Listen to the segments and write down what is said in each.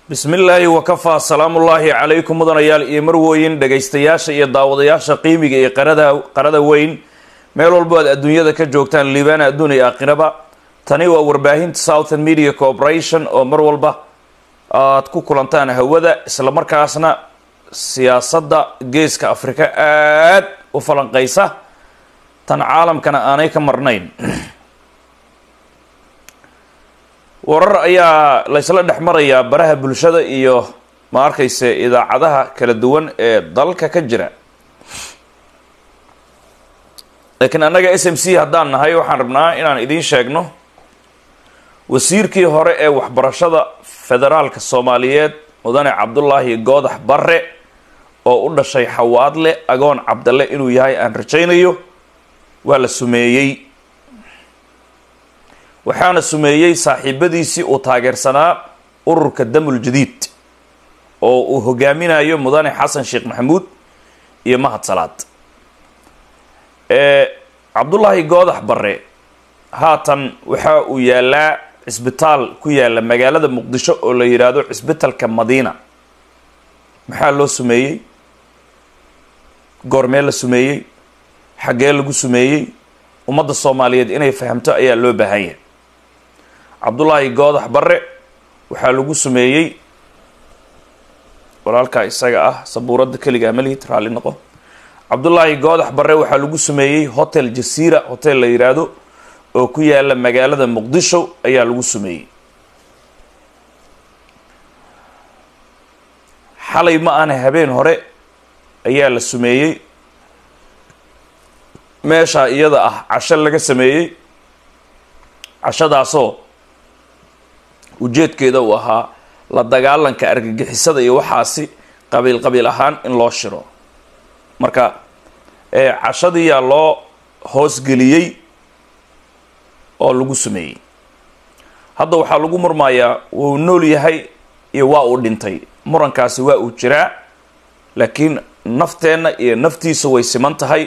bismi illaahi wakafaa salaamullaahi calaykum mudanayaal iyo marwooyin dhegaystayaasha iyo daawadayaasha qiimiga iyo qarada qarada weyn meel walbo aad adduunyada ka joogtaan liibaana adduun iyo aakhiraba tani waa warbaahinta southern media corporation oo mar walba aad ku kulantaan hawada islamarkaasna siyaasadda geeska afrika aad u falanqaysa tan caalamkana aanay ka marnayn warar ayaa laysla dhex marayaa baraha bulshada iyo ma arkayse idaacadaha kala duwan ee dalka ka jira laakiin annaga s m c haddaan nahay waxaan rabnaa inaan idiin sheegno wasiirkii hore ee waxbarashada federaalka soomaaliyeed mudane cabdulaahi goodax barre oo u dhashay xawaadle agoon cabdalle inuu yahay aan rajaynayo waa la sumeeyey waxaana sumeeyey saaxiibadiisii uu taageersanaa ururka damul jadiid oo uu hogaaminayo mudane xasan sheekh maxamuud iyo mahad salaad cabdullaahi goodax barre haatan waxa uu yaalaa cisbitaal ku yaala magaalada muqdisho oo la yidhaahdo cisbitalka madiina maxaa loo sumeeyey goormee la sumeeyey xaggee lagu sumeeyey ummadda soomaaliyeed inay fahamto ayaa loo baahan yahay cabdullaahi goodax barre waxaa lagu sumeeyey walaalkaa isaga ah sabuuradda keligaa malihid raalli noqo cabdullaahi goodax barre waxaa lagu sumeeyey hotel jasiira hotel la yidhaahdo oo ku yaala magaalada muqdisho ayaa lagu sumeeyey xalay ma ahna habeen hore ayaa la sumeeyey meeshaa iyada ah casho laga sameeyey cashadaasoo ujeedkeeda uu ahaa la dagaalanka argagixisada iyo waxaasi qabiil qabiil ahaan in loo shiro marka cashadiiyaa loo hoosgeliyey oo lagu sameeyey hadda waxaa lagu murmayaa wuu nool yahay iyo waa uu dhintay murankaasi waa uu jiraa laakiin nafteenna iyo naftiisa way siman tahay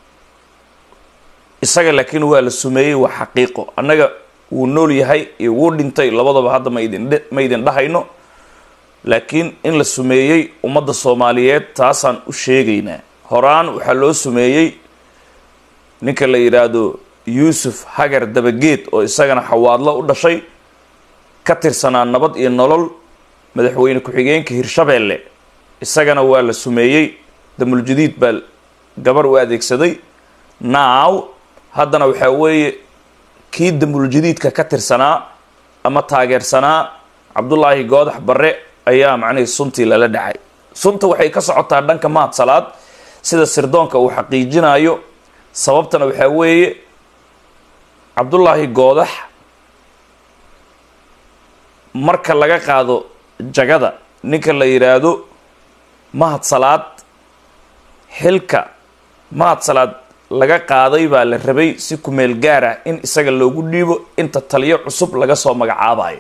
isaga laakiin waa la sumeeyey waa xaqiiqo annaga wuu nool yahay iyo wuu dhintay labadaba hadda ma idin ma idin dhahayno laakiin in la sumeeyey ummadda soomaaliyeed taasaan u sheegaynaa horaan waxaa loo sumeeyey ninka la yidhaahdo yuusuf hagar dabageed oo isagana xawaadlo u dhashay ka tirsanaa nabad iyo nolol madaxweyne ku-xigeenka hirshabeelle isagana waa la sumeeyey damuljadiid baa gabar u adeegsaday naaw haddana waxaa weeye kii damuljadiidka ka tirsanaa ama taageersanaa cabdullaahi goodax barre ayaa macnihii suntii lala dhacay sunta waxay ka socotaa dhanka mahad salaad sida sirdoonka uu xaqiijinayo sababtana waxaa weeye cabdullaahi goodax marka laga qaado jagada ninka la yidhaahdo mahad salaad xilka mahad salaad laga qaaday baa la rabay si kumeel gaar ah in isaga loogu dhiibo inta taliyo cusub laga soo magacaabayo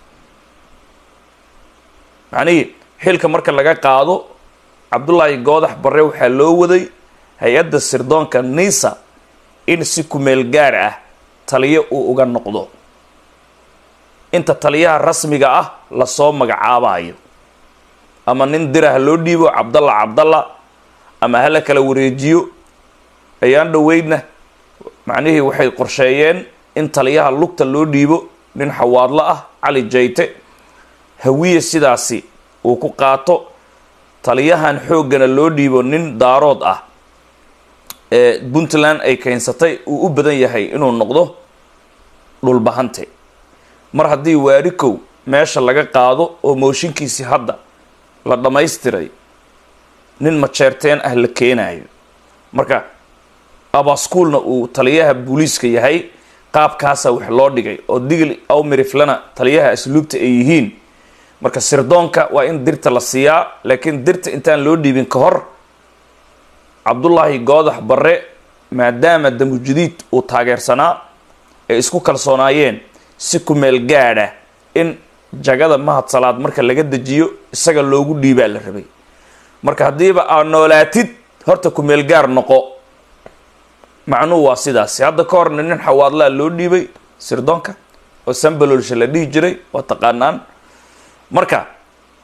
macnihii xilka marka laga qaado cabdullaahi goodax barre waxaa loo waday hay-adda sirdoonka nisa in si kumeel gaar ah taliyo uu uga noqdo inta taliyaha rasmiga ah lasoo magacaabayo ama nin dirah loo dhiibo cabdalla cabdalla ama hala kala wareejiyo ayaan dhoweydna macnihii waxay qorsheeyeen in taliyaha lugta loo dhiibo nin xawaadlo ah cali jayte hawiye sidaasi uu ku qaato taliyahan xooggana loo dhiibo nin daarood ah ee puntland ay keensatay uu u badan yahay inuu noqdo dhulbahante mar haddii waarikow meesha laga qaado oo mooshinkiisii hadda la dhammaystiray nin majeerteen ah la keenayo marka abaskuulna uu taliyaha booliiska yahay qaabkaasa wax loo dhigay oo digl awmiriflana taliyaha asluubta ay yihiin marka sirdoonka waa in dirta la siiyaa laakiin dirta intaan loo dhiibin ka hor cabdullaahi goodax barre maadaama damujadiid uu taageersanaa ay isku kalsoonaayeen si kumeel gaadha in jagada mahad salaad marka laga dejiyo isaga loogu dhiibaa la rabay marka haddiiba aad noolaatid horta kumeel gaar noqo macnuhu waa sidaasi hadda ka horna nin xawaadlaa loo dhiibay sirdoonka oo sambalolsha la dhihi jiray waa taqaanaan marka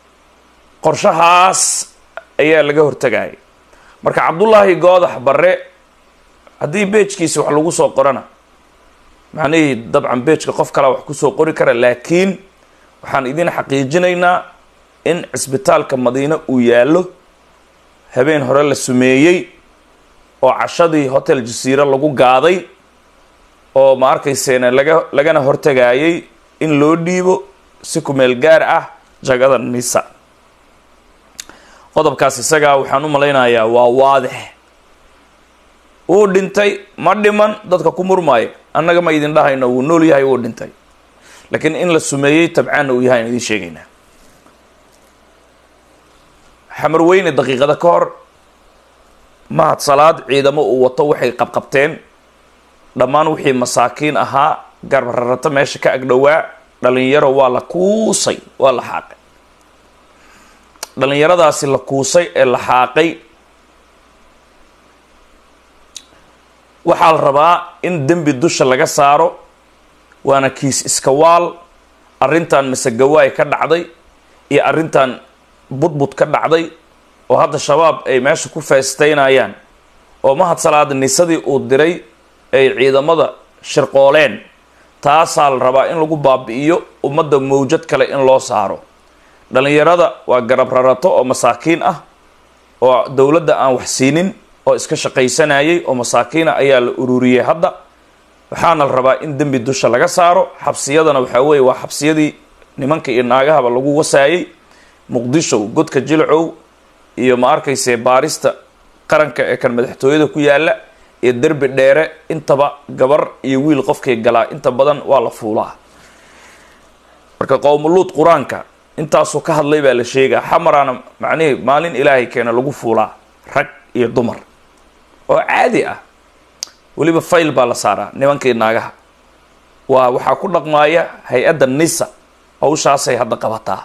qorshahaas ayaa laga hortagayay marka cabdullaahi goodax barre haddii beejkiisi wax lagu soo qorana macnihii dabcan beejka qof kalea wax kusoo qori kara laakiin waxaan idin xaqiijinaynaa in cisbitaalka madiine uu yaallo habeen hore la sumeeyey oo cashadii hotel jasiire lagu gaaday oo ma arkayseena laga lagana hortagayay in loo dhiibo si kumeel gaar ah jagada nisa qodobkaas isagaa waxaan u malaynayaa waa waadix wuu dhintay ma dhiman dadka ku murmaayo annaga ma idin dhahayno wuu nool yahay wuu dhintay laakiin in la sumeeyey tabcaanna uu yahay aan idin sheegaynaa xamar weyne daqiiqada ka hor mahad salaad ciidamo uu wato waxay qabqabteen dhammaan wixii masaakiin ahaa garbararato meesha ka agdhowaa dhalinyaro waa la kuusay waa la xaaqay dhalinyaradaasi la kuusay ee la xaaqay waxaa la rabaa in dembi dusha laga saaro waana kiis iska waal arrintan masegawaay ka dhacday iyo arrintan budbud ka dhacday oo hadda shabaab ay meesha ku feestaynayaan oo mahad salaada nisadii uu diray ay ciidamada shirqooleen taasaa la rabaa in lagu baabi'iyo ummadda mawjad kale in loo saaro dhalinyarada waa garab rarato oo masaakiin ah oo dowladda aan wax siinin oo iska shaqaysanayay oo masaakiina ayaa la ururiyey hadda waxaana la rabaa in dembi dusha laga saaro xabsiyadana waxaa weeye waa xabsiyadii nimanka iyo naagahaba lagu wasaayey muqdisho godka jilcow iyo ma arkayse baarista qaranka ee kan madaxtooyada ku yaala iyo derbi dheere intaba gabar iyo wiil qofkay galaa inta badan waa la fuulaa marka qowmuluud qur-aanka intaasuu ka hadlay baa la sheegaa xamaraana macnihii maalin ilaahay keena lagu fuulaa rag iyo dumar oo caadi ah weliba fayl baa la saaraa nimankii naagaha waa waxaa ku dhaqmaaya hay-adda nisa hawshaasay hadda qabataa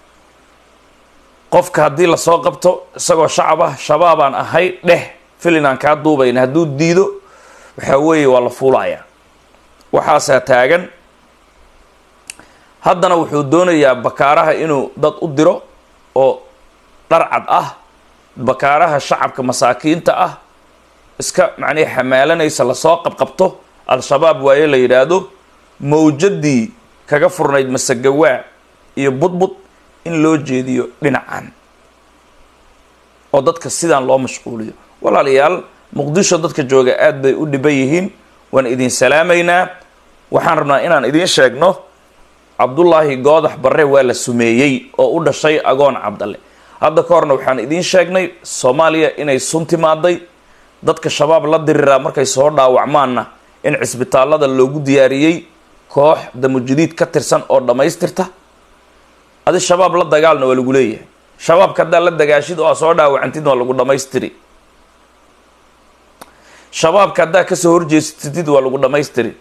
qofka haddii lasoo qabto isagoo shacab ah shabaabaan ahay dheh filin aan kaa duubayn hadduu diido waxaa weeye waa la fuulayaa waxaasaa taagan haddana wuxuu doonayaa bakaaraha inuu dad u diro oo dharcad ah bakaaraha shacabka masaakiinta ah iska macnihi xamaalanaysa lasoo qabqabto al-shabaab waaye la yidhaahdo mawjadii kaga furnayd masagawaa iyo budbud in loo jeediyo dhinacan oo dadka sidaan loo mashquuliyo walaalayaal muqdisho dadka jooga aada bay u dhiban yihiin waan idin salaamaynaa waxaan rabnaa inaan idiin sheegno cabdullaahi goodax barre waa la sumeeyey oo u dhashay agoon cabdalle hadda ka horna waxaan idiin sheegnay soomaaliya inay sun timaaday dadka shabaab la diriraa markay soo dhaawacmaanna in cisbitaallada loogu diyaariyey koox damujadiid ka tirsan oo dhammaystirta adi shabaab la dagaalna waa lagu leeyahay shabaabka haddaad la dagaashid oo aad soo dhaawacantid waa lagu dhammaystiri shabaabka haddaad kasoo horjeesatid waa lagu dhammaystiri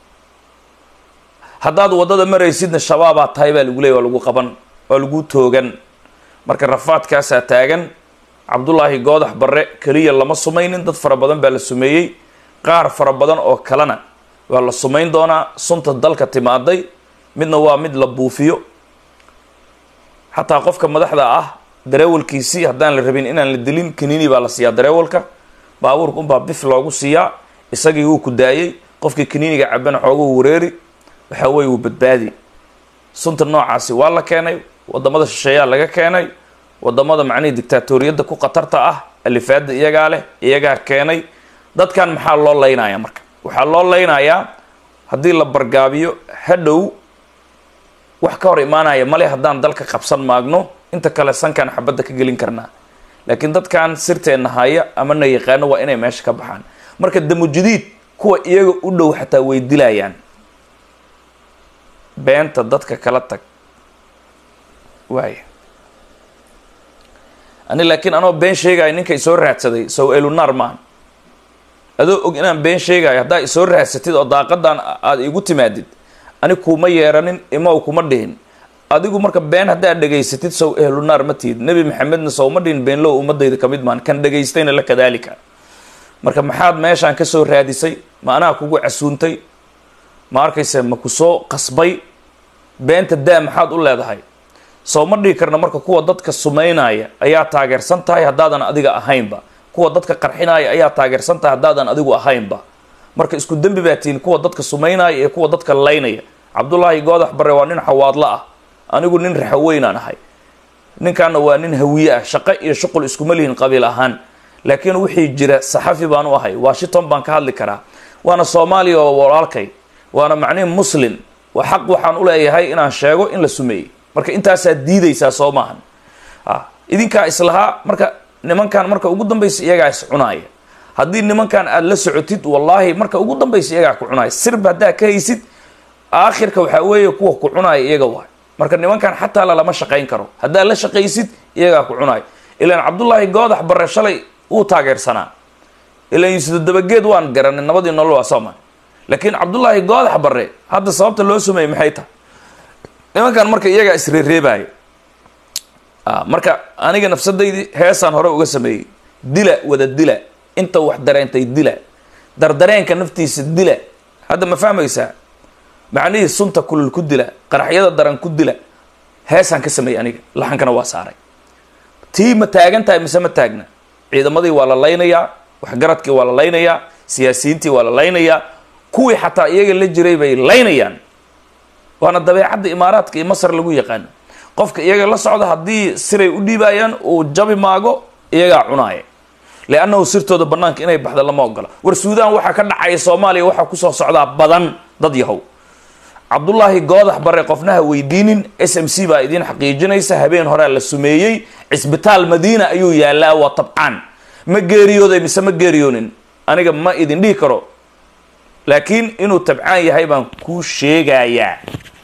haddaad waddada maraysidna shabaabaa tahay baa lagu leeyay waa lagu qaban waa lagu toogan marka rafaadkaasaa taagan cabdullaahi goodax barre keliya lama sumaynin dad fara badan baa la sumeeyey qaar fara badan oo kalena waa la sumayn doonaa sunta dalka timaaday midna waa mid la buufiyo xataa qofka madaxda ah dareewalkiisii haddaan la rabin inaan la dilin kaniini baa la siiyaa dareewalka baabuurka unbaa bif loogu siiyaa isagii wuu ku daayey qofkii kaniiniga cabana xooguhu wareeri waxaa weeye wuu badbaadi sunta noocaasi waa la keenay wadamada shisheeyaa laga keenay wadamada macnihii dictaatoriyadda ku khatarta ah alifaada iyagaa leh iyagaa keenay dadkan maxaa loo laynayaa marka waxaa loo laynayaa haddii la bargaabiyo hadhow wax ka hor imaanaya male haddaan dalka qabsan maagno inta kale sankaan xabadda ka gelin karnaa laakiin dadkan sirteenna haya ama na yaqaano waa inay meesha ka baxaan marka damujadiid kuwa iyaga u dhow xataa way dilayaan beenta dadka kala tag waaya ani laakiin anoo been sheegayo ninka isoo raadsaday sow elunaar maaha adoo og inaan been sheegayo haddaa isoo raadsatid oo daaqadan aada igu timaadid ani kuma yeeranin imaw kuma dhihin adigu marka been haddaad dhegaysatid sow ehlunaar ma tihid nebi maxamedna sow ma dhihin beenlow ummadayda kamid maan kan dhegaystayna la kadaalika marka maxaad meeshaan kasoo raadisay ma anaa kugu casuuntay ma arkayse ma ku soo qasbay beenta daa maxaad u leedahay soo ma dhihi karna marka kuwa dadka sumaynaya ayaa taageersan tahay haddaadan adiga ahaynba kuwa dadka qarxinaya ayaa taageersan tahay haddaadan adigu ahaynba marka isku dembi baa tihiin kuwa dadka sumaynaya iyo kuwa dadka laynaya cabdullaahi goodax bare waa nin xawaadlo ah anigu nin raxaweynaan ahay ninkaana waa nin hawiye ah shaqo iyo shuqul iskuma lihin qabiil ahaan laakiin wixii jira saxafi baan u ahay washington baan ka hadli karaa waana soomaaliya oo walaalkay waana macnihi muslim waa xaq waxaan u leeyahay inaan sheego in la sumeeyey marka intaasaa diidaysaa soo maahan idinkaa islahaa marka nimankan marka ugu dambaysa iyagaa is cunaaya haddii nimankan aada la socotid wallaahi marka ugu dambaysa iyagaa ku cunaaya sirba haddaa ka haysid aakhirka waxaa weeye kuwa ku cunaaya iyaga waay marka nimankan xataa lalama shaqayn karo haddaad la shaqaysid iyagaa ku cunaaya ilaan cabdullaahi goodax bare shalay wuu taageersanaa ilaan yuusuf dabageed waan garanay nabadii nolol waa sooman laakiin cabdullaahi goodax bare hadda sababta loo sumeeyey maxay tahay nimankan marka iyagaa isreereebaayo marka aniga nafsadaydii heesaan hore uga sameeyey dila wada dila inta wax dareentay dila dardareenka naftiisa dila hadda ma fahmaysaa macnihii sunta kulul ku dila qaraxyada daran ku dila heesaan ka sameeyey aniga laxankana waa saaray tii ma taagan tahay mise ma taagna ciidamadii waa la laynayaa waxgaradkii waa la laynayaa siyaasiyiintii waa la laynayaa kuwii xataa iyaga la jiray bay laynayaan waana dabeecadda imaaraadka iyo masar lagu yaqaano qofka iyaga la socda haddii siray u dhiibayaan uu jabi maago iyagaa cunaaya liannahu sirtooda banaanka inay baxda lama ogola war suudaan waxaa ka dhacaya soomaaliya waxaa kusoo socdaa badan dad yahow cabdullaahi goodax bare qofnaha weydiinin s m c baa idiin xaqiijinaysa habeen horea la sumeeyey cisbitaal madiina ayuu yaalaa waa tabcaan ma geeriyooday mise ma geeriyoonin aniga ma idin dhihi karo laakiin inuu tabcaan yahay baan kuu sheegayaa